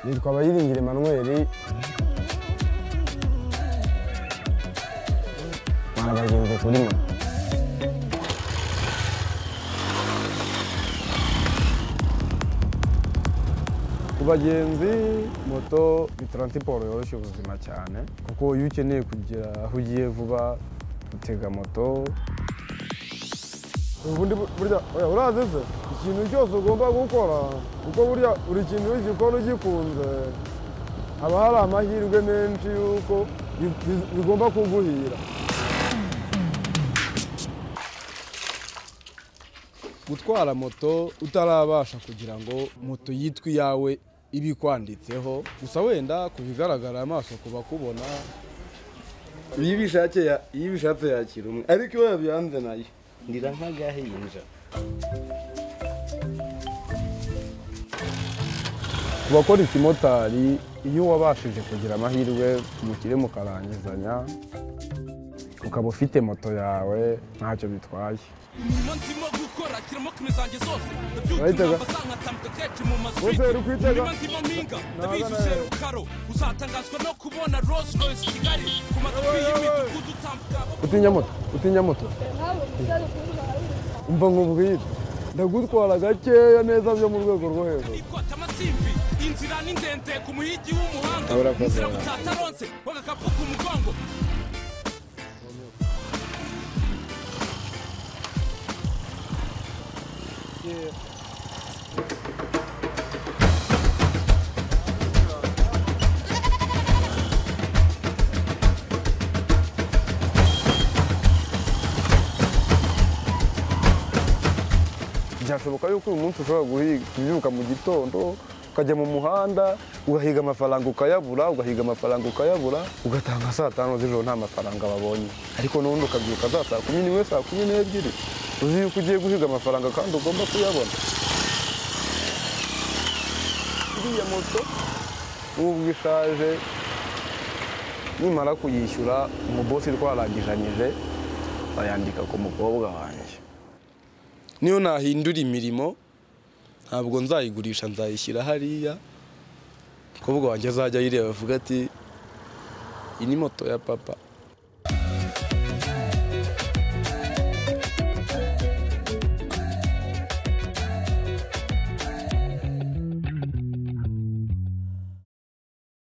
nitwa Bayiringire Emmanuel mwana bagenzi kuri mwe ku bagenzi moto ni taransiporo yoroshya ubuzima cyane kuko iyo ukeneye kugera aho ugiye vuba utega moto ubundi burya oya urazi se ikintu cyose ugomba gukora kuko burya buri kintu iyo ugikora ugikunze haba hari amahirwe menshi y'uko bi- bi- bigomba kuguhira gutwara moto utarabasha kugira ngo moto yitwe iyawe ibe ikwanditseho gusa wenda ku bigaragara amaso ku bakubona iyo ibishatse ya- iyo ibishatse yakira umwe ariko iyo yabyanze nayo ndira nk'agahinja ku bakora ikimotari iyo wabashije kugira amahirwe umukire mukarangizanya ukaba ufite moto yawe ntacyo bitwaye ndimo gukora kirimo kime zanjye zose ndabyuka Urayitega? inamba zankatambuka kenshi mu Wese uri kwitega? ndimo ndimo mpinga ndabijuje nawe. rukaro uzatangazwa no kubona Rolls Royce Kigali ku matapi y'imidugudu utambuka utinya moto utinya moto umva nkubwire ndagutwara gakeya neza byo mu rwego rwo hejuru ikota amasimbi inzira ni ndende ku muhigi w'umuhanga Aburakoze. inzira mutataronse w'agakapu ku mugongo byashoboka yuko uyu munsi ushobora guhi- kubyuka mu gitondo ukajya mu muhanda ugahiga amafaranga ukayabura ugahiga amafaranga ukayabura ugatanga saa tanu z'ijoro nta mafaranga babonye ariko n'ubundi ukabyuka za saa kumi n'imwe saa kumi n'ebyiri uzi yuko ugiye guhiga amafaranga kandi ugomba kuyabona iriya moto nubwo ishaje nimara kuyishyura umubosi twarangizanyije bayandika ku mukobwa wanjye niyo nahindura imirimo ntabwo nzayigurisha nzayishyira hariya umukobwa wanjye azajya ayireba avuga ati iyi ni moto ya papa